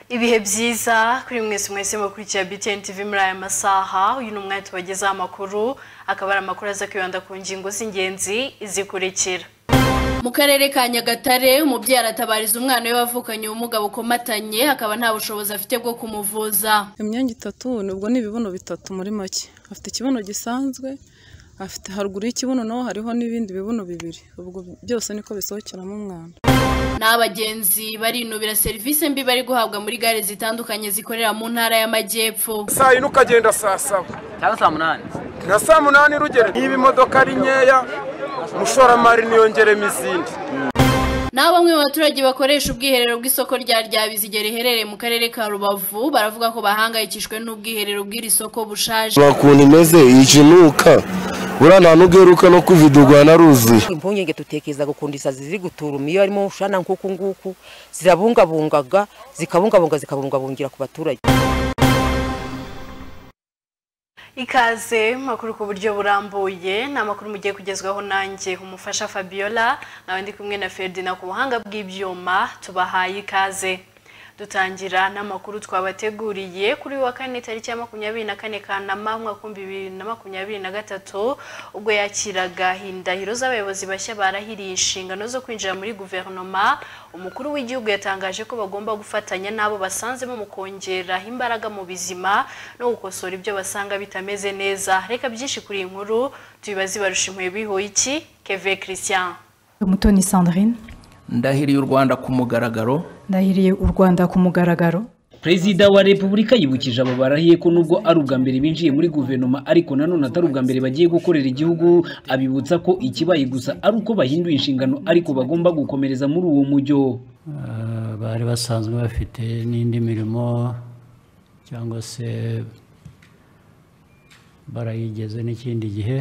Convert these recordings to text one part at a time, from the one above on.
ibihe byiza kuri mwese mwese mukurikiye BTN TV muri aya masaha uyu ni umwanya tubagezaho amakuru akaba ari amakuru aza kwibanda ku ngingo z'ingenzi zikurikira mu karere ka nyagatare umubyeyi aratabariza umwana we wavukanye ubumuga bukomatanye akaba nta bushobozi afite bwo kumuvuza imyanya itatu nubwo ni ibibuno bitatu muri make afite ikibuno gisanzwe afite haruguru y'ikibuno naho hariho n'ibindi bibuno bibiri ubwo byose niko bisohokeramo umwanda n'abagenzi barinubira serivisi mbi bari guhabwa muri gare zitandukanye zikorera mu ntara y'amajyepfo saa yine ukagenda saa saba cyangwa saa munani na saa munani rugero niba imodoka ari nkeya umushoramari niyongeremo izindi naho bamwe mu baturage bakoresha ubwiherero bw'isoko rya ryabizige riherereye mu karere ka rubavu baravuga ko bahangayikishijwe n'ubwiherero bw'iri soko bushaje ukuntu imeze ijinuka buriya nta n'ubweruka no kuvidugwa naruzuye impungenge dutekereza gukunda isazi ziri guturuma iyo harimo ushana nk'uku nguku zirabungabungaga zikabungabunga zikabungabungira ku baturage ikaze makuru ku buryo burambuye ni amakuru mugiye kugezwaho nanjye umufasha fabiola nawe ndi kumwe na ferdina ku buhanga bw'ibyuma tubahaye ikaze dutangira n'amakuru twabateguriye kuri wa kane tariki ya makumyabiri na kane kanama umwaka w'ibihumbi bibiri na makumyabiri na gatatu ubwo yakiraga indahiro z'abayobozi bashya barahiriye inshingano zo kwinjira muri guverinoma umukuru w'igihugu yatangaje ko bagomba gufatanya n'abo basanzemo mu kongera imbaraga mu bizima no gukosora ibyo basanga bitameze neza reka byinshi kuri iyi nkuru tubibaze barushimuye bihuye iki keve christian umutoni sandrine ndahiriye u rwanda ku mugaragaro ndahiriye u rwanda ku mugaragaro perezida wa repubulika yibukije abo barahiye ko nubwo ari ubwa mbere binjiye muri guverinoma ariko nanone atari ubwa mbere bagiye gukorera igihugu abibutsa ko ikibaye gusa ari uko bahinduye inshingano ariko bagomba gukomereza muri uwo mujyo bari basanzwe bafite n'indi mirimo cyangwa se barayigeze n'ikindi gihe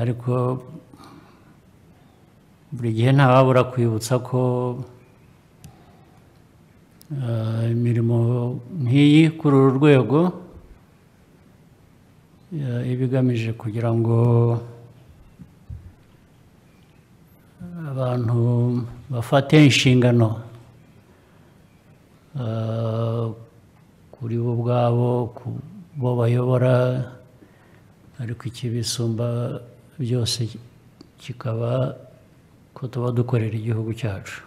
ariko buri gihe ntawabura kwibutsa ko imirimo nk'iyi kuri uru rwego iba igamije kugira ngo abantu bafate inshingano kuri bo ubwabo ku bo bayobora ariko ikibisumba byose kikaba ko tuba dukorera igihugu cyacu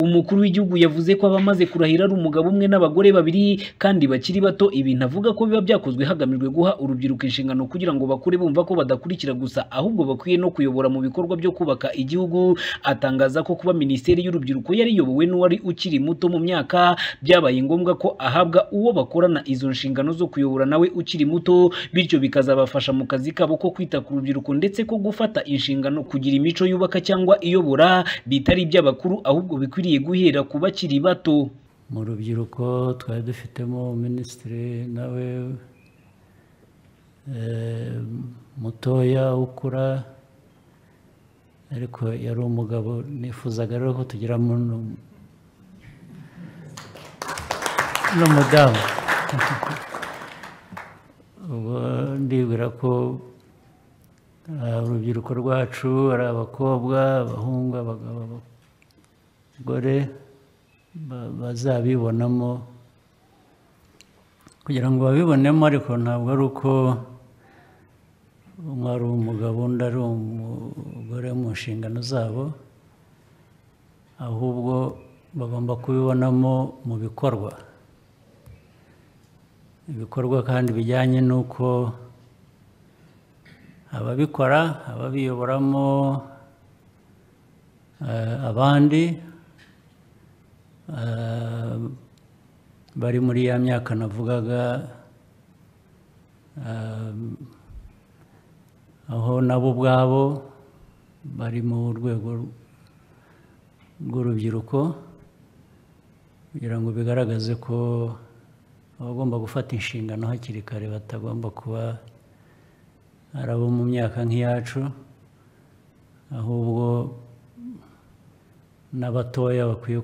umukuru w'igihugu yavuze ko abamaze kurahira ari umugabo umwe n'abagore babiri kandi bakiri bato ibintu avuga ko biba byakozwe hagamijwe guha urubyiruko inshingano kugira ngo bakure bumva ko badakurikira gusa ahubwo bakwiye no kuyobora mu bikorwa byo kubaka igihugu atangaza ko kuba minisiteri y'urubyiruko yariyobowe n'uwari ukiri muto mu myaka byabaye ngombwa ko ahabwa uwo bakorana izo nshingano zo kuyobora nawe ukiri muto bityo bikazabafasha mu kazi kabo ko kwita ku rubyiruko ndetse ko gufata inshingano kugira imico yubaka cyangwa iyobora bitari iby'abakuru ahubwo bikwiriye guhera ku bakiri bato mu rubyiruko twari dufitemo minisitiri nawe mutoya ukura ariko yari umugabo nifuzaga rero ko tugira n'umudamu ubu ndibwira ko urubyiruko rwacu ari abakobwa abahungu abagabo gore bazabibonamo kugira ngo babibonemo ariko ntabwo ari uko umwe ari umugabo undi ari umugore mu nshingano zabo ahubwo bagomba kubibonamo mu bikorwa ibikorwa kandi bijyanye n'uko ababikora ababiyoboramo abandi bari muri ya myaka navugaga aho nabo ubwabo bari mu rwego rw'urubyiruko kugira ngo bigaragaze ko abagomba gufata inshingano hakiri kare batagomba kuba ari abo mu myaka nk'iyacu ahubwo n'abatoya bakwiye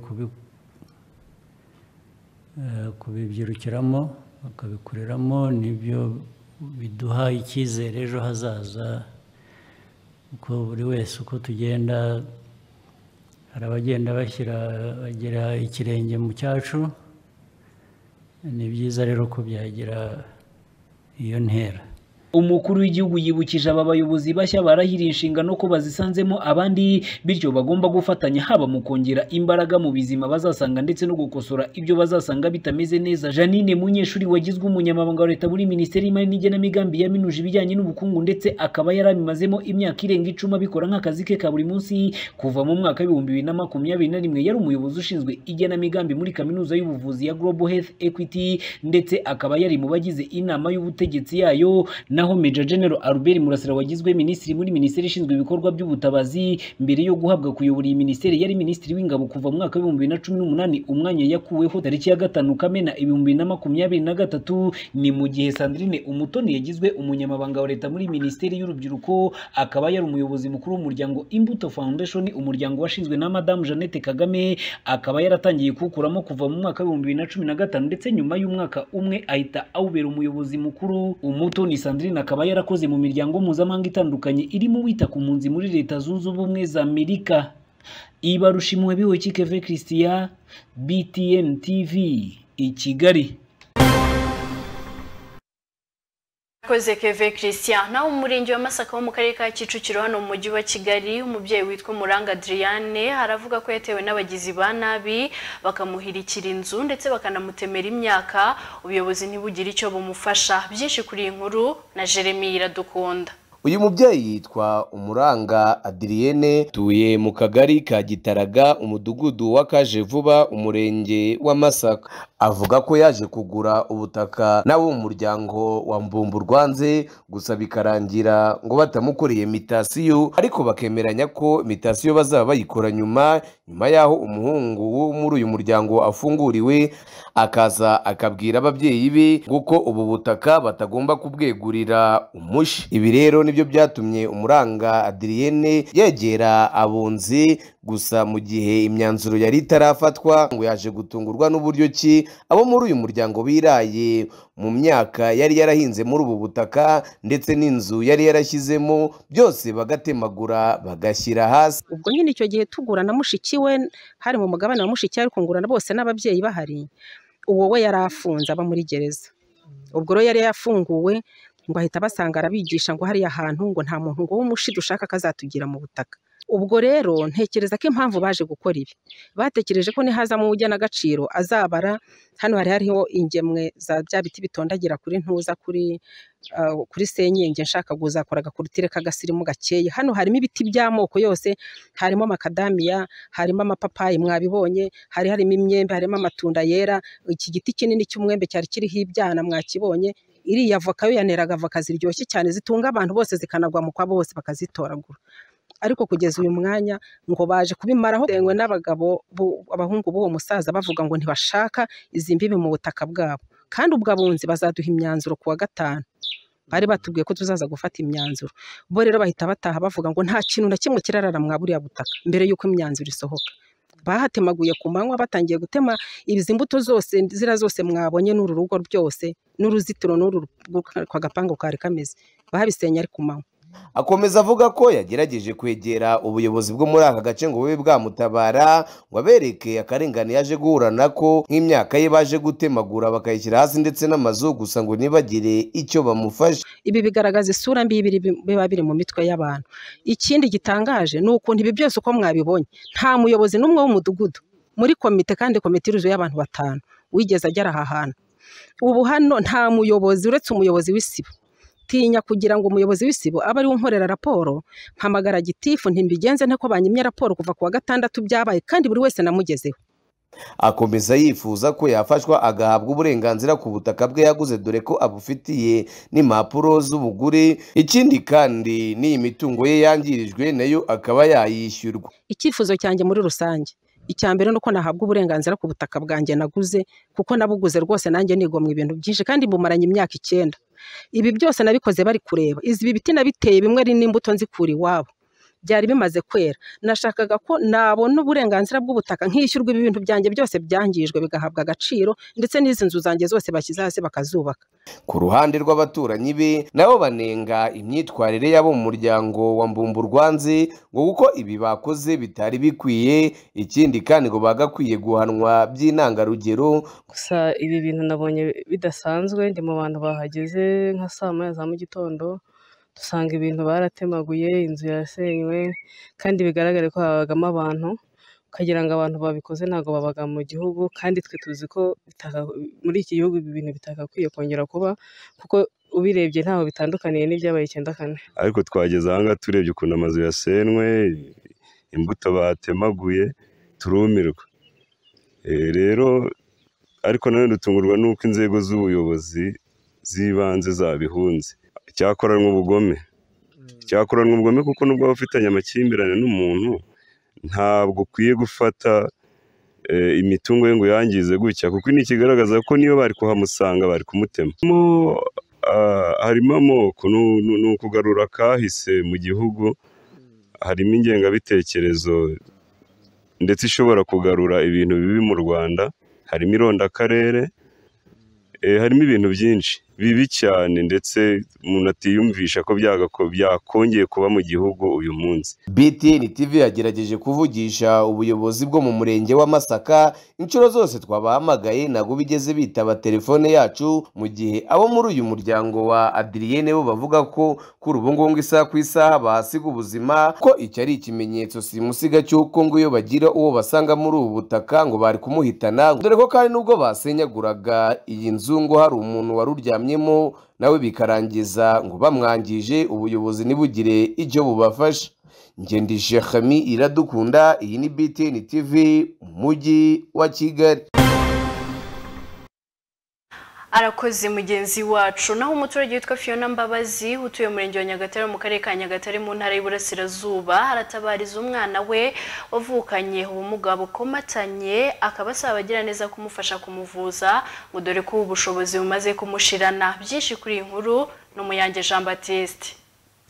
kubibyirukiramo bakabikoreramo nibyo biduha icyizere ejo hazaza kuko buri wese uko tugenda hari abagenda bashyira bagira ikirenge mu cyacu ni byiza rero kubyagira iyo ntera umukuru w'igihugu yibukije aba bayobozi bashya barahiriye inshingano ko bazisanzemo abandi bityo bagomba gufatanya haba mu kongera imbaraga mu bizima bazasanga ndetse no gukosora ibyo bazasanga bitameze neza janine munyeshuri wagizwe umunyamabanga wa leta muri minisiteri y'imari n'igenamigambi yaminuje ibijyanye n'ubukungu ndetse akaba yarabimazemo imyaka irenga icumi abikora nk'akazi ke ka buri munsi kuva mu mwaka w'ibihumbi bibiri na makumyabiri na rimwe yari umuyobozi ushinzwe igenamigambi muri kaminuza y'ubuvuzi ya global health equity ndetse akaba yari mu bagize inama y'ubutegetsi yayo naho Major General Albert Murasira wagizwe minisitiri muri minisiteri ishinzwe ibikorwa by'ubutabazi mbere yo guhabwa kuyobora iyi minisiteri yari minisitiri w'ingabo kuva mu mwaka w'ibihumbi bibiri na cumi n'umunani umwanya yakuweho tariki ya gatanu Kamena ibihumbi bibiri na makumyabiri na gatatu ni mu gihe Sandrine Umutoni yagizwe umunyamabanga wa leta muri minisiteri y'urubyiruko akaba yari umuyobozi mukuru w'umuryango Imbuto Foundation umuryango washinzwe na Madame Jeannette Kagame akaba yaratangiye kuwukuramo kuva mu mwaka w'ibihumbi bibiri na cumi na gatanu ndetse nyuma y'umwaka umwe ahita awubera umuyobozi mukuru Umutoni Sandrine Sandrine akaba yarakoze mu miryango mpuzamahanga itandukanye irimo wita ku mpunzi muri leta zunze ubumwe za Amerika ibarushimwe bihoki Kevin Christian BTN TV i Kigali koze keve christian nawe umurenge wa masaka wo mu karere ka kicukiro hano mu mujyi wa kigali umubyeyi witwa muranga adriane aravuga ko yatewe n'abagizi ba nabi bakamuhirikira inzu ndetse bakanamutemera imyaka ubuyobozi ntibugire icyo bumufasha byinshi kuri iyi nkuru na jeremy iradukunda uyu mubyeyi yitwa umuranga adiriyene tuye mu kagari ka gitaraga umudugudu wa kaje vuba umurenge wa masaka avuga ko yaje kugura ubutaka nawe mu muryango wa mbumburwanze gusa bikarangira ngo batamukoreye mitasiyo ariko bakemeranya ko mitasiyo bazaba bayikora nyuma nyuma y'aho umuhungu wo muri uyu muryango afunguriwe akaza akabwira ababyeyi be kuko ubu butaka batagomba kubwegurira umushi ibi rero nibyo byatumye umuranga adiriyene yegera abunzi gusa mu gihe imyanzuro yari itarafatwa ngo yaje gutungurwa n'uburyo ki abo muri uyu muryango biraye mu myaka yari yarahinze muri ubu butaka ndetse n'inzu yari yarashyizemo byose bagatemagura bagashyira hasi ubwo nyine icyo gihe tugura na mushiki we hari mu mugabane wa mushiki ariko ngurana bose n'ababyeyi bahari uwo we yari afunze aba muri gereza ubwo rero yari yafunguwe ngo ahita basanga arabigisha ngo hariya hantu ngo nta muntu ngo w'umushi dushaka kazatugira mu butaka ubwo rero ntekereza ko impamvu baje gukora ibi batekereje ko nihazamo uw'ugenagaciro azabara hano hari hariho ingemwe za bya biti bitondagira kuri ntuza kuri kuri senyenge nshaka kuzakora agakorutire k'agasirimu gakeye hano harimo ibiti by'amoko yose harimo amakadamiya harimo amapapayi mwabibonye hari harimo imyembe harimo amatunda yera iki giti kinini cy'umwembe cyari kiriho ibyana mwakibonye iriya voka yo yaneraga avoka ziryoshye cyane zitunga abantu bose zikanagwa mu kwabo bose bakazitoragura ariko kugeza uyu mwanya ngo baje kubimaraho ndengwe n'abagabo abahungu b'uwo musaza bavuga ngo ntibashaka izi mbibi mu butaka bwabo kandi ubwo abunzi bazaduha imyanzuro ku wa gatanu bari batubwiye ko tuzaza gufata imyanzuro bo rero bahita bataha bavuga ngo nta kintu na kimwe kirarara mwaburiya butaka mbere y'uko imyanzuro isohoka bahatemaguye ku manywa batangiye gutema izi mbuto zose zira zose mwabonye n'uru rugo byose n'uruzitiro n'uru kwa gapangu kari kameze babisenye ari ku manywa akomeza avuga ko yagerageje kwegera ubuyobozi bwo muri aka gace ngo bube bwamutabara ngo abereke akarengane yaje guhura nako nk'imyaka ye baje gutemagura bakayishyira hasi ndetse n'amazu gusa ngo ntibagire icyo bamufasha ibi bigaragaza isura mbi biba biri mu mitwe y'abantu ikindi gitangaje ni ukuntu ibi byose uko mwabibonye nta muyobozi n'umwe w'umudugudu muri komite kandi komite iruzuye y'abantu batanu wigeze agera aha hantu ubu hano nta muyobozi uretse umuyobozi w'isibo tinya kugira ngo umuyobozi w'isibo abe ariwe unkorera raporo mpamagara gitifu ntimbigenze nte ko banyimye raporo kuva ku wa gatandatu byabaye kandi buri wese namugezeho akomeza yifuza ko yafashwa agahabwa uburenganzira ku butaka bwe yaguze dore ko abufitiye n'impapuro z'ubugure ikindi kandi n'iyi mitungo ye yangirijwe nayo akaba yayishyurwa icyifuzo cyanjye muri rusange icya mbere ni uko nahabwa uburenganzira ku butaka bwanjye naguze kuko nabuguze rwose nanjye nigomwa ibintu byinshi kandi bumaranye imyaka icyenda ibi byose nabikoze bari kureba izi biti nabiteye bimwe ari n'imbuto nzikura iwabo byari bimaze kwera nashakaga ko nabona uburenganzira bw'ubutaka nkishyurwa ibi bintu byanjye byose byangijwe bigahabwa agaciro ndetse n'izi nzu zanjye zose bashyize hasi bakazubaka ku ruhande rw'abaturanyi be nabo banenga imyitwarire y'abo mu muryango wa mbumburwanze ngo kuko ibi bakoze bitari bikwiye ikindi kandi ngo bagakwiye guhanwa by'intangarugero gusa ibi bintu nabonye bidasanzwe ndi mu bantu bahageze nka saa moya za mu gitondo dusanga ibintu baratemaguye inzu yasenywe kandi bigaragare ko habagamo abantu ukagira ngo abantu babikoze ntabwo babaga mu gihugu kandi twe tuzi ko bitaka- muri iki gihugu ibi bintu bitagakwiye kongera kuba kuko ubirebye ntaho bitandukaniye n'ibyabaye icyenda kane ariko twageze ahangaha turebye ukuntu amazu yasenwe imbuto batemaguye turumirwa Eh, rero ariko nanone dutungurwa n'uko inzego z'ubuyobozi z'ibanze zabihunze cyakoranwe ubugome cyakoranwe ubugome kuko nubwo waba ufitanye amakimbirane n'umuntu ntabwo ukwiye gufata eh, imitungo ye ngo uyangize gutya kuko ini kigaragaza ko niyo bari kuhamusanga bari kumutema Mo, ah, harimo amoko nu- nu- ni ukugarura kahise mu gihugu harimo ingengabitekerezo ndetse ishobora kugarura ibintu bibi mu rwanda harimo irondakarere Eh, harimo ibintu byinshi bibi cyane ndetse umuntu atiyumvisha ko byagako- byakongeye kuba mu gihugu uyu munsi btn tv yagerageje kuvugisha ubuyobozi bwo mu murenge wa masaka inshuro zose twabahamagaye ntabwo bigeze bitaba telefone yacu mu gihe abo muri uyu muryango wa adiriyene bo bavuga ko kuri ubu ngubu ngo isaha ku isaha bahasiga ubuzima ko iki ari ikimenyetso simusiga cy'uko ngo iyo bagira uwo basanga muri ubu butaka ngo bari kumuhitana dore ko kandi n'ubwo basenyaguraga iyi nzu ngo hari umuntu wari uryamyemo nawe bikarangiza ngo bamwangije ubuyobozi ntibugire icyo bubafasha Ngendi Shekami iradukunda iyi ni BTN TV umujyi wa Kigali arakoze mugenzi wacu naho umuturage witwa fiona mbabazi utuye umurenge wa nyagatare wo mu karere ka nyagatare mu ntara y'iburasirazuba aratabariza umwana we wavukanye ubumuga bukomatanye akaba asaba abagiraneza kumufasha kumuvuza ngo dore ko ubu bushobozi bumaze kumushirana byinshi kuri iyi nkuru ni umuyange jean batiste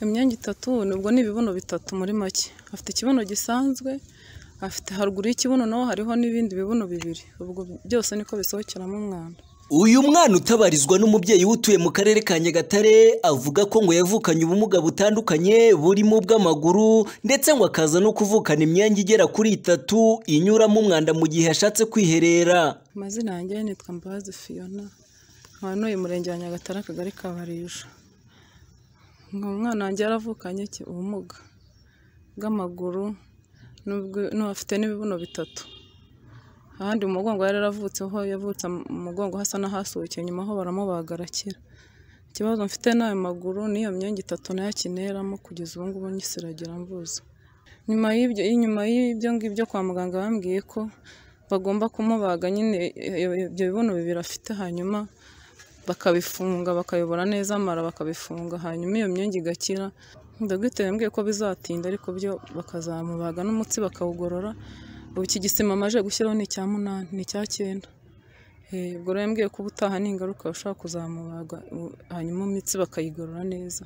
imyanya itatu nubwo ni ibibuno bitatu muri make afite ikibuno gisanzwe afite haruguru y'ikibuno naho hariho n'ibindi bibuno bibiri ubwo byose niko bisohokeramo umwanda uyu mwana utabarizwa n'umubyeyi utuye mu karere ka nyagatare avuga ko ngo yavukanye ubumuga butandukanye burimo ubw'amaguru ndetse ngo akaza no kuvukana imyanya igera kuri itatu inyuramo umwanda mu gihe yashatse kwiherera amazina yanjye nitwa mbabazi fiyona nkaba n'uyu murenge wa nyagatare akagari ka barisha ngo umwana wanjye yaravukanye iki ubumuga bw'amaguru n'ubwo- n'afite n'ibibuno bitatu ahandi mu mugongo yari yaravutseho yavutse mu mugongo hasa n'ahasukiye nyuma ho baramubaga arakira ikibazo mfite n'ayo maguru n'iyo myenge itatu nayo akineramo kugeza ubu ngubu nyisiragira mvuza nyuma y'ibyo inyuma y'ibyo ngibyo kwa muganga bambwiye ko bagomba kumubaga nyine iyo- ibyo bibuno bibiri afite hanyuma bakabifunga bakayobora neza amara bakabifunga hanyuma iyo myenge igakira dogiteri yambwiye ko bizatinda ariko byo bakazamubaga n'umutsi bakawugorora ubu iki gisima amaze gushyiraho ni icya munani ni icya cyenda Eh, ubwo rero yambwiye ko ubutaha n'ingaruka bashobora kuzamubaga u- hanyuma imitsi bakayigorora neza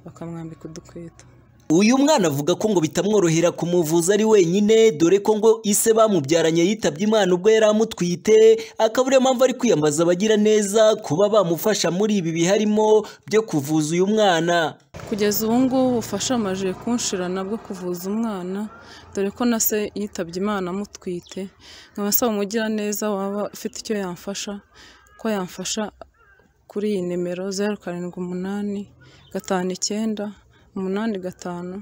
bakamwambika udukweto uyu mwana avuga ko ngo bitamworohera kumuvuza ari wenyine dore ko ngo ise bamubyaranye yitabye imana ubwo yari amutwite akaba ariyo mpamvu ari kwiyambaza abagira neza kuba bamufasha muri ibi biharimo byo kuvuza uyu mwana kugeza ubu ngubu ubufasha amajije kunshirana bwo kuvuza umwana dore ko na se yitabye imana amutwite nkaba asaba umugiraneza waba ufite icyo yamfasha ko yamfasha kuri iyi nimero zeru karindwi umunani gatanu icyenda umunani gatanu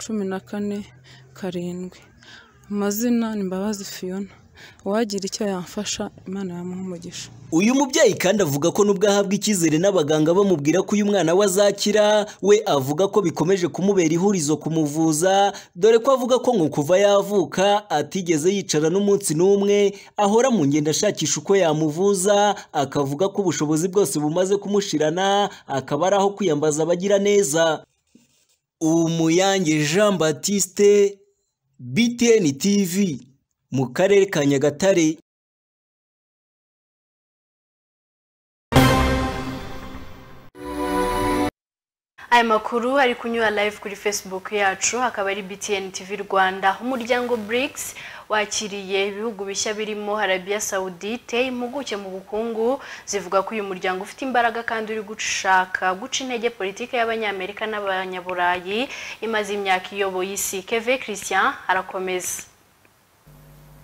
cumi na kane karindwi amazina ni mbabazi fiyona uwagira icyo yamfasha imana yamuha umugisha uyu mubyeyi kandi avuga ko nubwo ahabwa icyizere n'abaganga bamubwira ko uyu mwana we azakira we avuga ko bikomeje kumubera ihurizo kumuvuza dore ko avuga ko ngo kuva yavuka atigeze yicara n'umunsi n'umwe ahora mu ngendo ashakisha uko yamuvuza akavuga ko ubushobozi bwose bumaze kumushirana akaba ari aho kwiyambaza abagira neza umuyange jean batiste btn tv mu karere ka nyagatare aya makuru ari kunyura live kuri facebook yacu akaba ari btn tv rwanda umuryango brics wakiriye ibihugu bishya birimo arabiya sawudite impuguke mu bukungu zivuga ko uyu muryango ufite imbaraga kandi uri gushaka guca intege politiki y'abanyamerika n'abanyaburayi imaze imyaka iyoboye isi keve christian arakomeza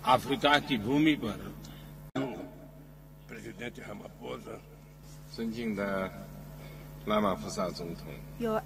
Africa की भूमि पर प्रेसिडेंट हम अपोज संजिंग लामा फसा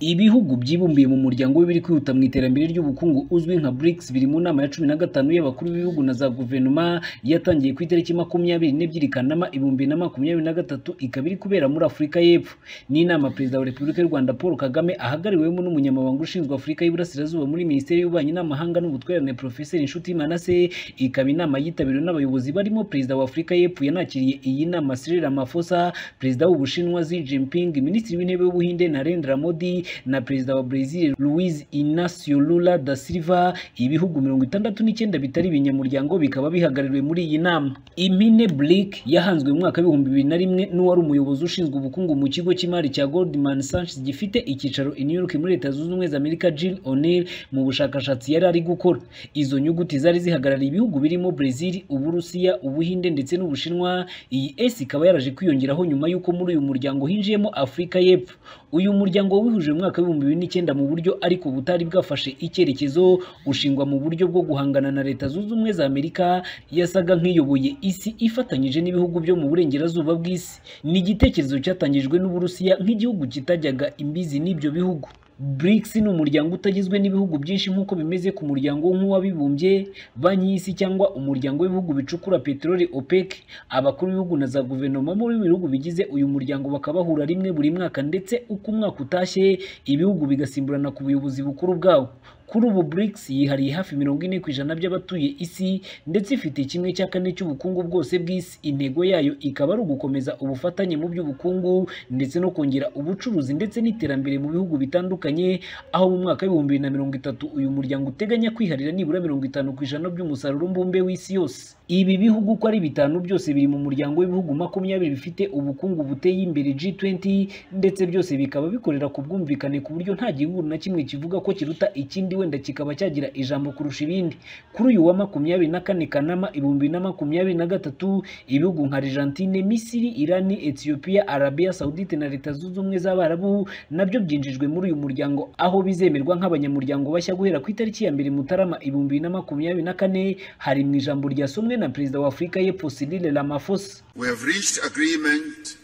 ibihugu byibumbiye mu muryango we biri kwihuta mu iterambere ry'ubukungu uzwi nka BRICS biri mu nama ya cumi na gatanu y'abakuru b'ibihugu na za guverinoma yatangiye ku itariki makumyabiri n'ebyiri kanama ibihumbi na makumyabiri na gatatu ikaba iri kubera muri afurika y'epfo ni inama perezida wa repubulika y'u rwanda paul kagame ahagarariwemo n'umunyamabanga ushinzwe afurika y'iburasirazuba muri minisiteri y'ububanyi n'amahanga n'ubutwererane profeseri inshuti manase ikaba inama yitabiriwe n'abayobozi barimo perezida wa afurika y'epfo yanakiriye iyi nama cyril ramaphosa perezida w'ubushinwa xi jinping minisitiri w'intebe w'ubuhinde narendra modi Modi na perezida wa Brazil Luiz Inacio Lula da Silva ibihugu mirongo itandatu n'icyenda bitari ibinyamuryango bikaba bihagarariwe muri iyi nama Impine Blake yahanzwe mu mwaka w'ibihumbi bibiri na rimwe n'uwari umuyobozi ushinzwe ubukungu mu kigo cy'imari cya Goldman Sachs gifite icyicaro i New York muri Leta Zunze Ubumwe za Amerika Jill O'Neill mu bushakashatsi yari ari gukora izo nyuguti zari zihagarariye ibihugu birimo Brazil Uburusiya Ubuhinde ndetse n'Ubushinwa iyi S ikaba yaraje kwiyongeraho nyuma y'uko muri uyu muryango hinjiyemo Afurika y'Epfo uyu muryango wihuje mu mwaka w'ibihumbi bibiri n'icyenda mu buryo ariko butari bwafashe icyerekezo ushingwa mu buryo bwo guhangana na leta zunze ubumwe za amerika yasaga nk'iyoboye isi ifatanyije n'ibihugu byo mu burengerazuba bw'isi ni igitekerezo cyatangijwe n'uburusiya nk'igihugu kitajyaga imbizi n'ibyo bihugu BRICS ni umuryango utagizwe n'ibihugu byinshi nk'uko bimeze ku muryango nk'uwabibumbye banki y'isi cyangwa umuryango w'ibihugu bicukura peteroli OPEC abakuru b'ibihugu na za guverinoma muri ibi bihugu bigize uyu muryango bakaba bahura rimwe buri mwaka ndetse uko umwaka utashye ibihugu bigasimburana ku buyobozi bukuru bwabo kuri ubu BRICS yihariye hafi mirongo ine ku ijana by'abatuye isi ndetse ifite kimwe cya kane cy'ubukungu bwose bw'isi intego yayo ikaba ari ugukomeza ubufatanye mu by'ubukungu ndetse no kongera ubucuruzi ndetse n'iterambere mu bihugu bitandukanye aho mu mwaka w'ibihumbi bibiri na mirongo itatu uyu muryango uteganya kwiharira nibura mirongo itanu ku ijana by'umusaruro mbumbe w'isi yose ibi bihugu uko ari bitanu byose biri mu muryango w'ibihugu makumyabiri bifite ubukungu buteye imbere G20 ndetse byose bikaba bikorera ku bwumvikane ku buryo nta gihugu na kimwe kivuga ko kiruta ikindi wenda kikaba cyagira ijambo kurusha ibindi kuri uyu wa makumyabiri na kane kanama ibihumbi bibiri na makumyabiri na gatatu ibihugu nka argentine misiri irani ethiopia arabia saudite na leta zunze ubumwe z'abarabu nabyo byinjijwe muri uyu muryango aho bizemerwa nk'abanyamuryango bashya guhera ku itariki ya mbere mutarama ibihumbi bibiri na makumyabiri na kane hari mu ijambo ryasomwe na perezida wa afurika y'epfo cyril ramaphosa We have reached agreement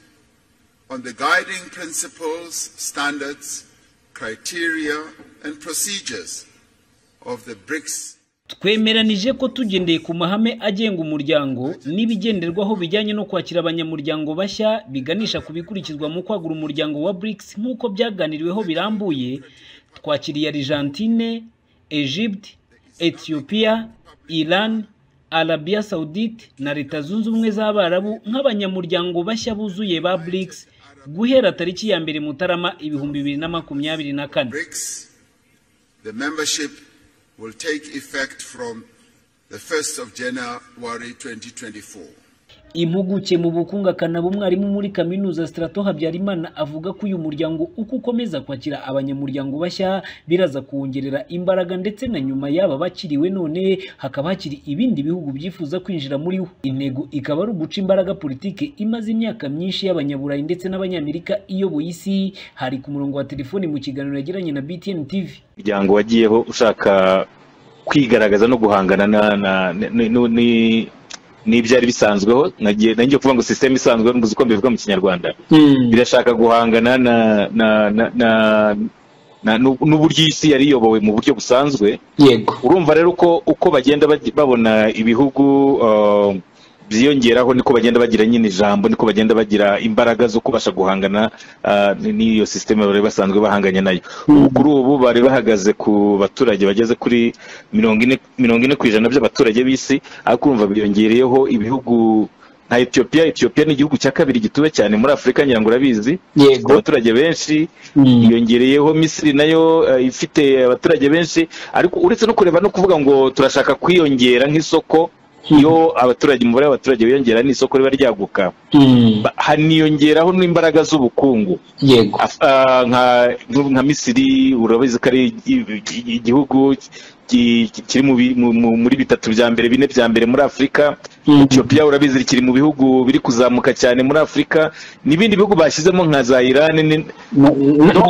on the guiding principles, standards, criteria, and procedures of the BRICS. twemeranije ko tugendeye ku mahame agenga umuryango n'ibigenderwaho bijyanye no kwakira abanyamuryango bashya biganisha ku bikurikizwa mu kwagura umuryango wa BRICS nk'uko byaganiriweho birambuye twakiriye Argentine, Egypt, Ethiopia, Iran, Arabia Saudite na Leta Zunze Ubumwe z'Abarabu nk'abanyamuryango bashya buzuye ba BRICS guhera tariki ya mbere Mutarama ibihumbi bibiri na makumyabiri na kane. The membership will take effect from the 1st of January 2024. impuguke mu bukungu akanaba umwarimu muri kaminuza strato habyarimana avuga ko uyu muryango uko ukomeza kwakira abanyamuryango bashya biraza kuwongerera imbaraga ndetse na nyuma y'aba bakiriwe none hakaba hakiri ibindi bihugu byifuza kwinjira muri wo intego ikaba ari uguca imbaraga politike imaze imyaka myinshi y'abanyaburayi ndetse n'abanyamerika iyoboye isi hari ku murongo wa telefoni mu kiganiro yagiranye na btn tv umuryango wagiyeho ushaka kwigaragaza no guhangana na- na- ni- ni- ni- n'ibyari bisanzweho nagiye nagiye kuvuga ngo sisiteme isanzwe mbuze uko mbivuga mu kinyarwanda birashaka guhangana na na na na na- n'u- n'uburyo isi yari iyobowe mu buryo busanzwe yego urumva rero uko uko bagenda baj- babona ibihugu uh, byiyongeraho niko bagenda bagira nyine ijambo niko bagenda bagira imbaraga zo kubasha guhangana uh, n- n'iyo sisiteme bari basanzwe bahanganye nayo ubu kuri ubu bari bahagaze ku baturage bageze kuri mirongo ine mirongo ine ku ijana by'abaturage b'isi ariko urumva biyongereyeho ibihugu nka etiyopiya etiyopiya ni igihugu cya kabiri gituwe cyane muri afurika ngira ngo urabizi Yego. abaturage benshi yongereyeho misiri nayo eh, ifite abaturage benshi ariko uretse no kureba no kuvuga ngo turashaka kwiyongera nk'isoko iyo abaturage umubare w'abaturage wiyongera n'isoko riba ryaguka ba- haniyongeraho n'imbaraga z'ubukungu yego Af- ah, nka nka misiri urabizi ko ari igi- igi- igihugu ki- ki- kiri mu bi- mu- mu- muri bitatu bya mbere bine bya mbere muri afurika ethiopia urabizi kiri mu bihugu biri kuzamuka cyane muri afurika n'ibindi bihugu bashyizemo nka za irani ni-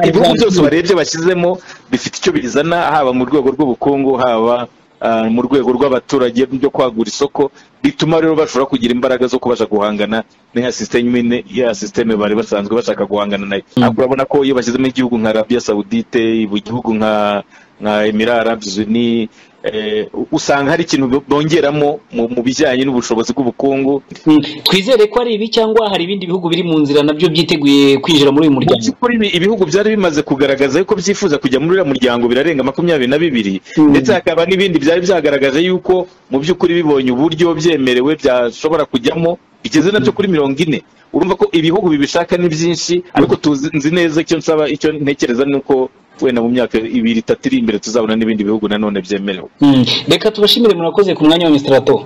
ibihugu byose warebye bashyizemo bifite icyo bizana haba mu rwego rw'ubukungu haba ah, mu rwego rw'abaturage byo kwagura isoko bituma rero bashobora kugira imbaraga zo kubasha guhangana n'iya system nyine- ya sisiteme bari basanzwe bashaka guhangana nayo ariko urabona ko iyo bashyizemo igihugu nka arabiya sawudite igihugu nka nka emira arabizuni usanga hari ikintu bongeramo mu mu bijyanye n'ubushobozi bw'ubukungu twizere ko ari ibi cyangwa hari ibindi bihugu biri mu nzira nabyo byiteguye kwinjira muri uyu mu muryango by'ukuri ibi- ibihugu byari bimaze kugaragaza yuko byifuza kujya muri uriya muryango birarenga makumyabiri na bibiri ndetse hakaba n'ibindi byari byagaragaje yuko mu by'ukuri bibonye uburyo byemerewe byashobora kujyamo bigeze nabyo kuri mirongo ine urumva ko ibihugu bibishaka ni byinshi ariko tuzi nzi neza icyo nsaba icyo ntekereza ni uko wenda mu myaka ibiri itatu iri imbere tuzabona n'ibindi bihugu nanone byemerewe Mm. reka tubashimire murakoze ku mwanya wa mr rato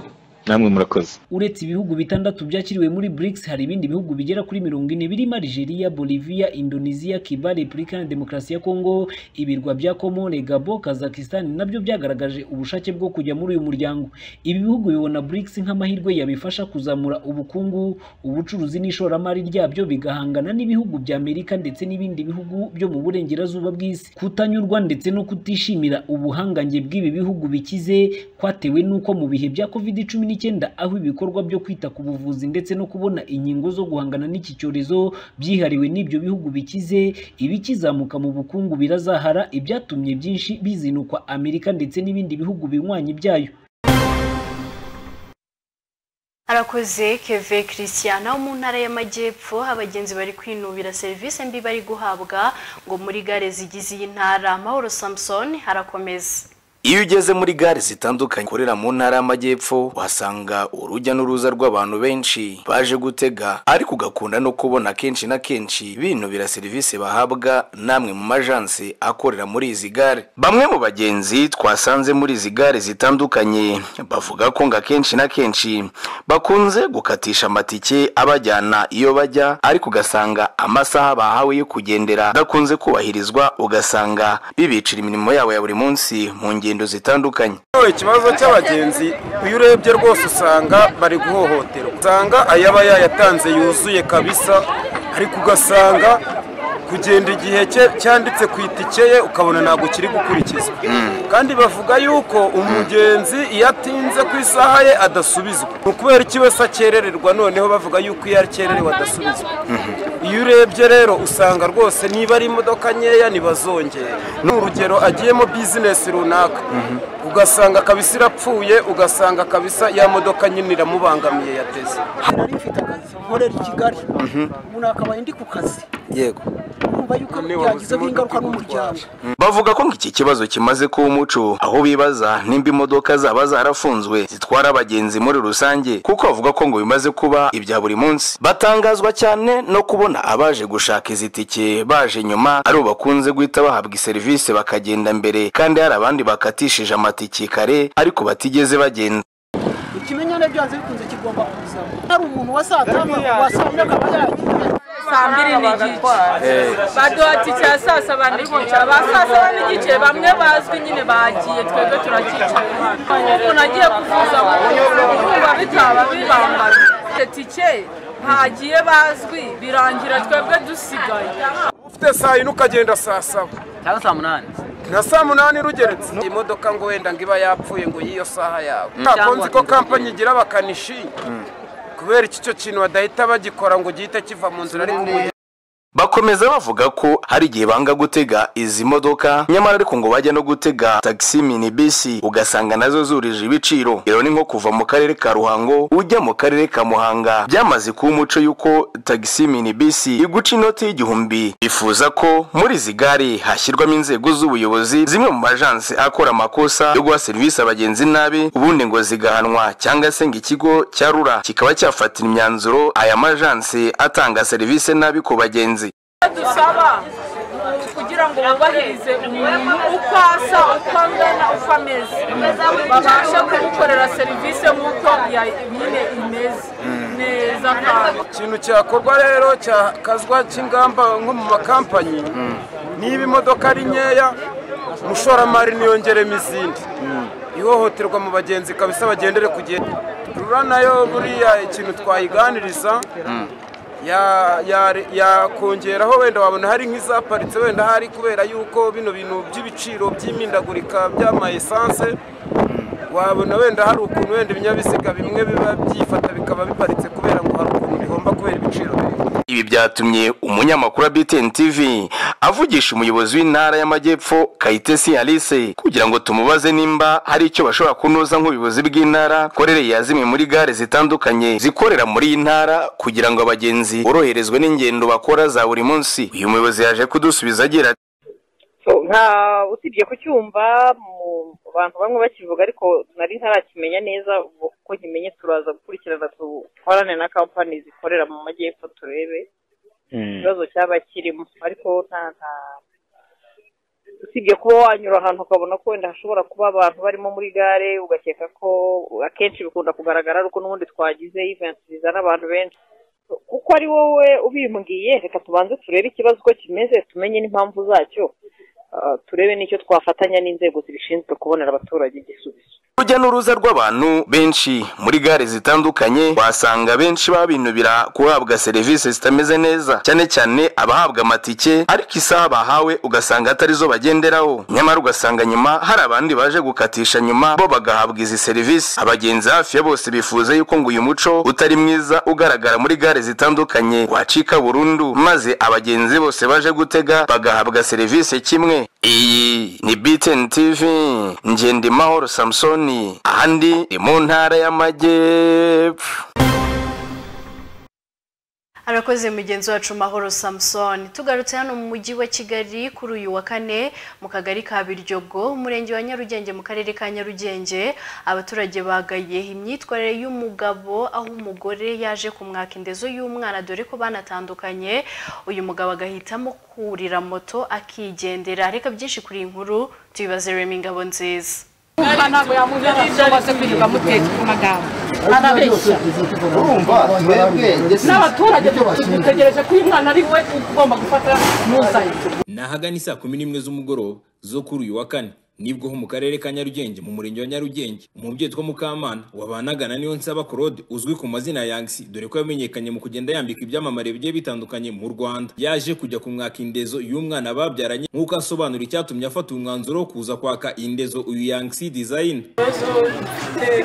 namwe murakoze uretse ibihugu bitandatu byakiriwe muri BRICS hari ibindi bihugu bigera kuri mirongo ine birimo Algeria, Bolivia, Indonesia, Cuba, Repubulika Iharanira Demokarasi ya Kongo, ibirwa bya Comore, Gabon, Kazakhstan nabyo byagaragaje ubushake bwo kujya muri uyu muryango. Ibi bihugu bibona BRICS nk'amahirwe yabifasha kuzamura ubukungu, ubucuruzi n'ishoramari ryabyo bigahangana n'ibihugu bya Amerika ndetse n'ibindi bihugu byo mu burengerazuba bw'isi. Kutanyurwa ndetse no kutishimira ubuhangange bw'ibi bihugu bikize kwatewe n'uko mu bihe bya covid cumi n'icyenda aho ibikorwa byo kwita ku buvuzi ndetse no kubona inkingo zo guhangana n'iki cyorezo byihariwe n'ibyo bihugu bikize ibikizamuka mu bukungu birazahara ibyatumye byinshi bizinukwa amerika ndetse n'ibindi bihugu binywanyi byayo arakoze keve christian wo mu ntara y'amajyepfo abagenzi bari kwinubira serivisi mbi bari guhabwa ngo muri gare zigize iyi ntara amahoro samson harakomeza Iyo ugeze muri gare zitandukanye ukorera mu ntara y'amajyepfo uhasanga urujya n'uruza rw'abantu benshi baje gutega ariko ugakunda no kubona kenshi na kenshi binubira serivisi bahabwa n'amwe mu majansi akorera muri izi gare bamwe mu bagenzi twasanze muri izi gare zitandukanye bavuga ko ngo akenshi na kenshi bakunze gukatisha amatike abajyana iyo bajya ariko ugasanga amasaha bahawe yo kugendera adakunze kubahirizwa ugasanga bibicira imirimo yabo ya buri munsi mu ngendo zitandukanye Yewe, ikibazo cy'abagenzi iyo urebye rwose usanga bari guhohoterwa usanga ayaba yayatanze yuzuye kabisa ariko ugasanga kugenda igihe cye- cyanditse ku itike ye ukabona ntabwo kiri gukurikizwa kandi bavuga yuko umugenzi iyo atinze ku isaha ye adasubizwa ni ukubera iki wese akerererwa noneho bavuga yuko iyo akererewe adasubizwa iyo urebye rero usanga rwose niba ari imodoka nkeya ntibazongere ni urugero agiyemo bizinesi runaka ugasanga kabisa irapfuye ugasanga kabisa ya modoka nyine iramubangamiye yateze nari mfite akazi nkorera i kigali umuntu akabaye ndi ku kazi yego kumva yuko byagizeho ingaruka n'umuryango bavuga ko ngo iki kibazo kimaze kuba umuco aho bibaza nimba imodoka zaba zarafunzwe zitwara abagenzi muri rusange kuko bavuga ko ngo bimaze kuba ibya buri munsi batangazwa cyane no kubona abaje gushaka izi tike baje nyuma ari bo bakunze guhita bahabwa iserivisi bakagenda mbere kandi hari abandi bakatishije amatike kare ariko batigeze bagenda ikimenyane byanze bikunze kigomba kuza hari umuntu wasatama wasanga akaba yagiye saa mbiri n'igice baduha tike ya saa saba n'igice ba saa saba n'igice bamwe bazwi nyine bagiye twebwe turacyicaye hano umuntu agiye kuvuza kumva bitaba bibambara tike ntagiye bazwi birangira twebwe dusigaye ufite saa yine ukagenda saa saba cyangwa saa munani nka saa munani rugeretse iyi modoka ngo wenda ngo iba yapfuye ngo y'iyo saha yawe Mm. ntakunzi ko kampani igira bakanishi kubera iki cyo kintu badahita bagikora ngo gihite kiva mu nzira ariko ubu Bakomeza bavuga ko hari igihe banga gutega izi modoka nyamara ariko ngo bajya no gutega taxi minibisi ugasanga nazo zurije ibiciro rero ni nko kuva mu karere ka Ruhango ujya mu karere ka Muhanga byamaze kuba umuco y'uko taxi minibisi iguca inoti y'igihumbi bifuza ko muri izi gare hashyirwamo inzego z'ubuyobozi zimwe mu majansi akora amakosa yo guha serivisi abagenzi nabi ubundi ngo zigahanwa cyangwa se ngo ikigo cya rura kikaba cyafatira imyanzuro aya majansi atanga serivisi nabi ku bagenzi dusaba kugira ngo bubahirize umuntu uko asa uko angana uko ameze babashe kumukorera serivisi nk'uko ya- nyine imeze neza kandi ikintu cyakorwa rero cyakazwa cy'ingamba nko mu makampanyi niba imodoka ari nkeya umushoramari niyongeremo izindi ihohoterwa mu bagenzi kabisa bagendere ku gihe rura nayo buriya ikintu twayiganiriza ya- ya- yakongeraho wenda wabona hari nk'izaparitse wenda hari kubera yuko bino bintu by'ibiciro by'imindagurika by'amayesanse wabona wenda hari ukuntu wenda ibinyabiziga bimwe biba byifata bikaba biparitse kubera ngo hari ukuntu bihomba kubera ibiciro ibi byatumye umunyamakuru wa btn tv avugisha umuyobozi w'intara y'amajyepfo kayitesi alice kugira ngo tumubaze nimba hari icyo bashobora kunoza nk'ubuyobozi bw'intara korere ya zimwe muri gare zitandukanye zikorera muri iyi ntara kugira ngo abagenzi boroherezwe n'ingendo bakora za buri munsi uyu muyobozi yaje kudusubiza agira ati nta usibye kucyumva mu bantu bamwe bakivuga ariko nari ntarakimenya neza ubwo kuko nkimenye turaza gukurikirana dukorane na kampani zikorera mu majyepfo turebe ikibazo cyaba kirimo ariko nta nta usibye kuba wanyura ahantu ukabona ko wenda hashobora kuba abantu barimo muri gare ugakeka ko akenshi bikunda kugaragara ariko n'ubundi twagize event zizana abantu benshi kuko ari wowe ubimbwiye reka tubanze turebe ikibazo uko kimeze tumenye n'impamvu zacyo Ah, turebe n'icyo twafatanya n'inzego zibishinzwe kubonera abaturage igisubizo urujya n'uruza rw'abantu benshi muri gare zitandukanye wasanga benshi babinubira guhabwa serivisi zitameze neza cyane cyane abahabwa amatike ariko isaha bahawe ugasanga atari zo bagenderaho nyamara ugasanga nyuma hari abandi baje gukatisha nyuma bo bagahabwa izi serivisi abagenzi hafi ya bose bifuza yuko ngo uyu muco utari mwiza ugaragara muri gare zitandukanye wacika burundu maze abagenzi bose baje gutega bagahabwa serivisi kimwe iyi ni btn tv ngendimahoro samusoni ahandi ni mu ntara y'amajyepfo arakoze mugenzi wacu mahoro samusoni tugarutse hano mu mujyi wa kigali kuri uyu wa kane mu kagari ka biryogo umurenge wa nyarugenge mu karere ka nyarugenge abaturage bagaye imyitwarire y'umugabo aho umugore yaje kumwaka indezo y'umwana dore ko banatandukanye uyu mugabo agahitamo kurira moto akigendera reka byinshi kuri iyi nkuru tubibaze remi ngabo nziza ntabwo yamuzana cyangwa se kwirirwa mutetse ku magambo arabeshya urumva n'abaturage dutegereje ko uyu mwana ari we ugomba gufata muzanye ni ahagana isaa kumi n'imwe z'umugoroba zo kuri uyu wa kane nibwo ho mu karere ka nyarugenge mu murenge wa nyarugenge umubyeyi witwa mukamana wabanagana niyo nsaba claude uzwi ku mazina ya yangisi dore ko yamenyekanye mu kugenda yambika ibyamamare bigiye bitandukanye mu rwanda yaje kujya kumwaka indezo y'umwana babyaranye nk'uko asobanura icyatumye afata umwanzuro wo kuza kwaka indezo uyu yangisi design ibibazo mfite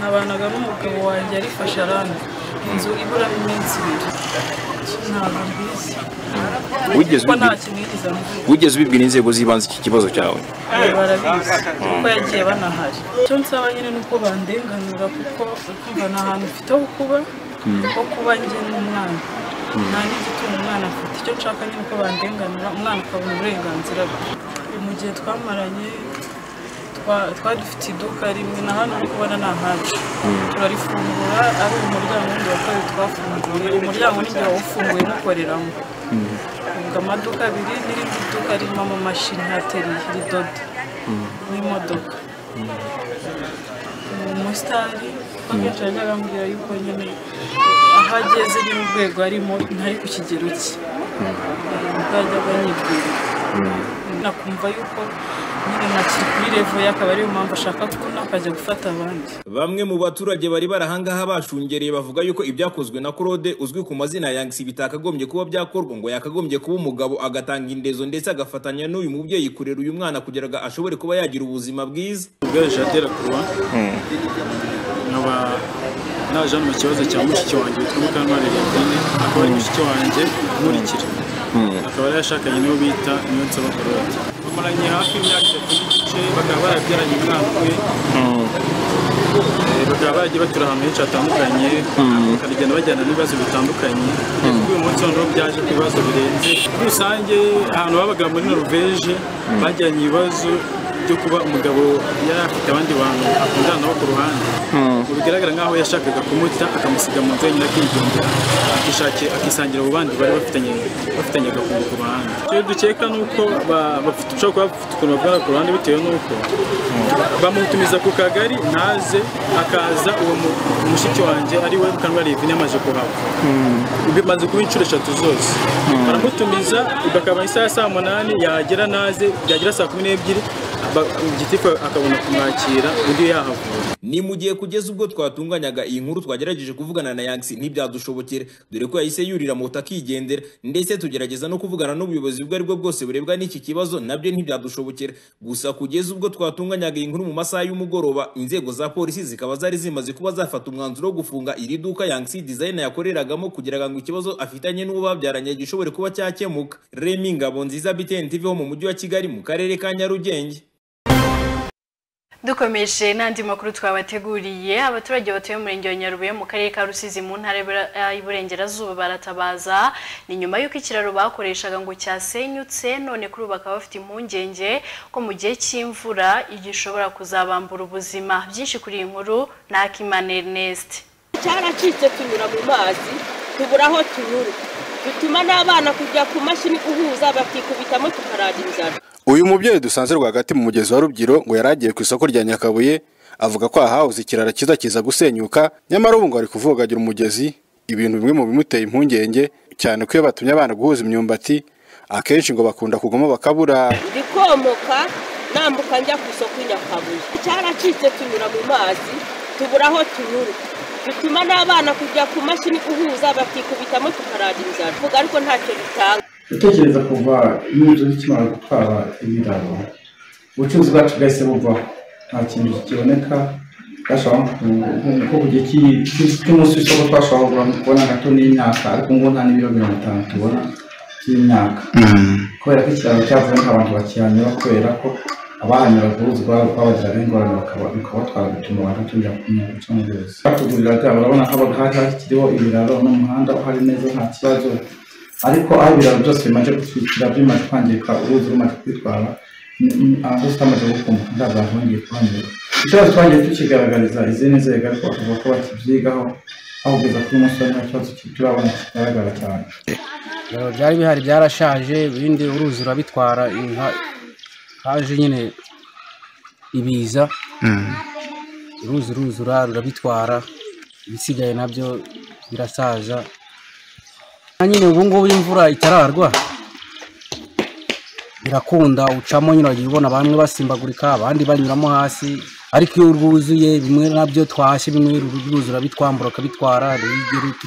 nabanaga n'umugabo wanjye arifashe aranga inzu ibura iminsi ibiri ntabwo mbizi Wigeze kuko nta ubibwira- kimwigeze amubwira wigeze ubibwira inzego z'ibanze iki kibazo cyawe Ayo barabizi kuko yagiye banahari icyo nsaba nyine ni uko bandenganura kuko ukumva ni ahantu mfite ho kuba ho kuba njye n'umwana nta n'igitunga umwana afite icyo nshaka nyine uko bandenganura umwana akabona uburenganzira bwe mu gihe twamaranye twa- twari dufite iduka rimwe na hano uri kubona ni ahacu turarifungura ari umuryango wundi wa kabiri twafunguye umuryango n'igihe wawufunguye mukoreramo funga amaduka abiri n'irindi duka ririmo amamashini hateri ridoda n'imodoka ni umusitari kuko akenshi yajyaga ambwira yuko nyine aho ageze n'urwego arimo ntari ku kigero cye ubwo yajyaga anyibwira nakumva yuko nyine ntakiri kuri revo ye akaba ariyo mpamvu ashaka ko nakajya gufata abandi Bamwe mu baturage bari barahangaha bashungereye bavuga yuko ibyakozwe na Claude uzwi ku mazina ya Yangsi bitakagombye kuba byakorwa ngo yakagombye kuba umugabo agatanga indezo ndetse agafatanya n'uyu mubyeyi kurera uyu mwana kugira ngo ashobore kuba yagira ubuzima bwiza. ubworoshye atera kuba nkaba naje hano mu kibazo cya mushiki wanjye witwa mukamana liliane akaba ari mushiki wanjye nkurikira akaba yari yashakanye n'uwo bita niyonsaba claude bamaranye hafi imyaka itatu n'igice bakaba barabyaranye umwana we Eh, bakaba baragiye batura ahantu henshi hatandukanye bakagenda bajyana n'ibibazo bitandukanye ariko uyu munsi noneho byaje ku bibazo birenze muri rusange ahantu babaga muri noruveje bajyanye ibibazo byo kuba umugabo yari afite abandi bantu akundana nabo ku ruhande ngo bigaragara nk'aho yashakaga kumuta akamusiga mu nzu wenyine akigendera akishakira akisangira abo bandi bari bafitanye bafitanyaga kunguka uruhande icyo dukeka ni uko ba- bafite ushobora kuba bafite ukuntu babwara ku ruhande bitewe n'uko bamutumiza ku kagari ntaze akaza uwo mu- mushiki wanjye ari we Mukanwa Livine amaje kuhava bimaze kuba inshuro eshatu zose baramutumiza bakaba isaha ya saa munani yagera naze byagera saa kumi n'ebyiri ba- gitifu akabona kumwakira undi yahavuye ni mu gihe kugeza ubwo twatunganyaga iyi nkuru twagerageje kuvugana na yangisi ntibyadushobokera dore ko yahise yurira moto akigendera ndetse tugerageza no kuvugana n'ubuyobozi ubwo aribwo bwose burebwa n'iki kibazo nabyo ntibyadushobokera gusa kugeza ubwo twatunganyaga iyi nkuru mu masaha y'umugoroba inzego za polisi zikaba zari zimaze kuba zafata umwanzuro wo gufunga iri duka yangisi design yakoreragamo kugira ngo ikibazo afitanye n'uwo babyaranye gishobore kuba cyakemuka remi ngabo nziza btn tv ho mu mujyi wa kigali mu karere ka nyarugenge dukomeje n'andi makuru twabateguriye abaturage batuye mu murenge wa nyarubuye mu karere ka rusizi mu ntara y'Ibura- eh, y'iburengerazuba baratabaza ni nyuma y'uko ikiraro bakoreshaga ngo cyasenyutse none kuri ubu bakaba bafite impungenge ko mu gihe cy'imvura igishobora kuzabambura ubuzima byinshi kuri iyi nkuru ni akimana ernest cyaracitse tunyura mu mazi tubura aho tunyura bituma n'abana kujya ku mashini guhuza bakikubitamo tukarangiriza uyu mubyeyi dusanze rwagati mu mugezi wa rubyiru ngo yari agiye ku isoko rya nyakabuye avuga ko ahahoze ikiraro cyiza kiza gusenyuka nyamara ubu ngo ari kuvogagira umugezi ibintu bimwe mu bimuteye impungenge cyane ko iyo batumye abana guhuza imyumbati akenshi ngo bakunda kugamo bakabura ndikomoka nambuka njya ku isoko i nyakabuye cyaracitse tunyura mu mazi tubura aho tunyura bituma n'abana kujya ku mashini guhuza bakikubitamo tukarangiriza tuvuga ariko ntacyo bitanga gutekereza kuva imyitozo ikimara gutwara ibiraro ubucuruzi bwacu bwahise buvaho nta kintu kiboneka twashobora nko ku gihe cy'i- cy'umunsi w'isoko twashobora kugura- kubona gato n'imyaka ariko ngo nta n'ibiro mirongo itanu tubona by'imyaka kubera ko ikiraro cyavuye nk'abantu bakihanyura kubera ko abahanyura uruzi rwabagiraga ingorane bakaba bikabatwara bituma banatumira kunyura guca mu ruzi batugurira bwabo urabona ko hari hakiriho ibiraro n'umuhanda uhari neza nta kibazo ariko aho ibiraro byose bimaze gutwikira bimaze kwangirika uruzi rumaze kwitwara ni- ni- aho tutamaze gukumbuka nta bantu bongeye kuhanyura ikibazo twagiye tukigaragariza izindi nzego ariko bakavuga ko bakibyigaho aho kugeza kuri uyu munsi hari nta kibazo turabona kigaragara cyane Ibiraro byari bihari byarashaje ibindi uruzi rurabitwara inka- haje nyine ibiza uruzi ruzura rurabitwara ibisigaye nabyo birasaza Na nyine ubu ngubu imvura itararwa birakunda ucamo nyine wagiye ubona bamwe basimbagurika abandi banyuramo hasi ariko iyo rwuzuye bimwe nabyo twashye bimwe ruzura bitwambura akabitwara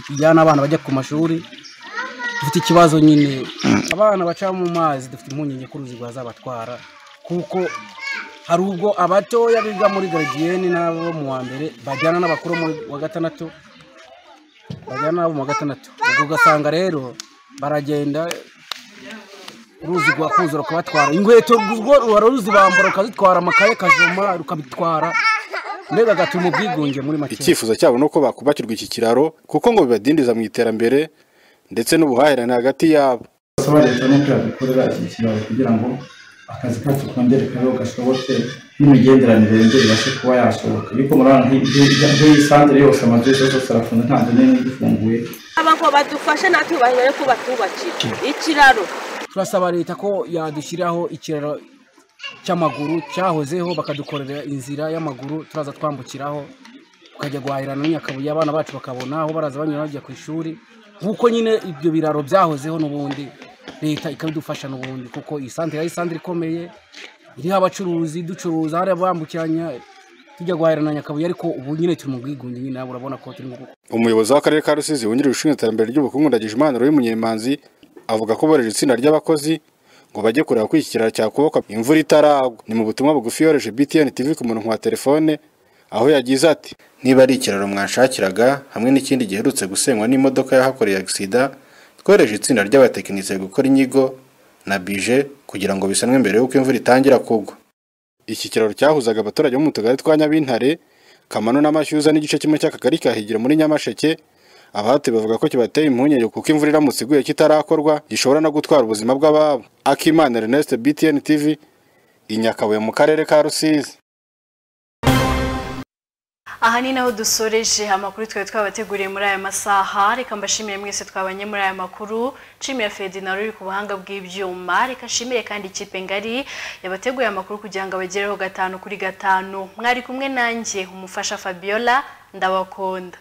tujyana abana bajya ku mashuri dufite ikibazo nyine abana baca mu mazi dufite impungenge ko uruzi rwazabatwara kuko hari ubwo abatoya biga muri garidiyeni n'abo mu wa mbere bajyana n'abakuru mu wa gatandatu bajyana n'abo mu wa gatandatu ubwo ugasanga rero baragenda uruzi rwakuza rukabatwara inkweto rwo ruba ruzibambura rukazitwara amakaye kajoma rukabitwara mbega agatuma ubwigunge muri make icyifuzo cyabo ni uko bakubakirwa iki kiraro kuko ngo bibadindiza mu iterambere ndetse n'ubuhahirane hagati yabo basaba leta n'uko yadukorera iki kiraro kugira ngo akazi kacu kongere kabeho gashoboke n'imigenderanire yongere ibashe kuba yashoboka ariko murabona nk'iyi santire yose amazu yose yose arafunze nta nzu n'imwe igifunguye aba ngo badufashe natwe bahera ko batubakira ikiraro turasaba leta ko yadushyiraho ikiraro cy'amaguru cyahozeho bakadukorera inzira y'amaguru turaza twambukiraho tukajya guhahirana n'Nyakabuye abana bacu bakabona aho baraza banyura bajya ku ishuri nk'uko nyine ibyo biraro byahozeho n'ubundi leta ikabidufasha n'ubundi kuko iyi santire ari santire ikomeye iriho abacuruzi ducuruza hari abambukiranya tujya guhahirana na Nyakabuye ariko ubu nyine turi mu bwigunge nyine nawe urabona ko turi mu umuyobozi w'akarere ka rusizi wungirije ushinzwe iterambere ry'ubukungu ndagijimana roy munyemanzi avuga ko bohereje itsinda ry'abakozi ngo bajye kureba ko iki kiraro cyakubakwa imvura itaragwa ni mu butumwa bugufi yohereje btn tv ku murongo wa telefone aho yagize ati niba ari ikiraro mwashakiraga hamwe n'ikindi giherutse gusenywa n'imodoka yahakoreye agisida twohereje itsinda ry'abatekinisiye gukora inyigo na bije kugira ngo bisanwe mbere y'uko imvura itangira kugwa iki kiraro cyahuzaga abaturage bo mu tugari twa nyabintare Kamano n'amashyuza n'igice kimwe cy'akagari ka Higiro muri Nyamasheke abahati bavuga ko kibateye impungenge kuko imvura iramutse iguye kitarakorwa gishobora no gutwara ubuzima bw'ababo Akimana Ernest BTN TV i nyakabuye mu karere ka rusizi aha ni naho dusoreje amakuru twari twabateguriye muri aya masaha reka mbashimire mwese twabanye muri aya makuru nshimira ferdinand uri ku buhanga bw'ibyuma reka nshimire kandi ikipe ngari yabateguye amakuru kugira ngo abagereho gatanu kuri gatanu mwari kumwe nanjye umufasha fabiola ndabakunda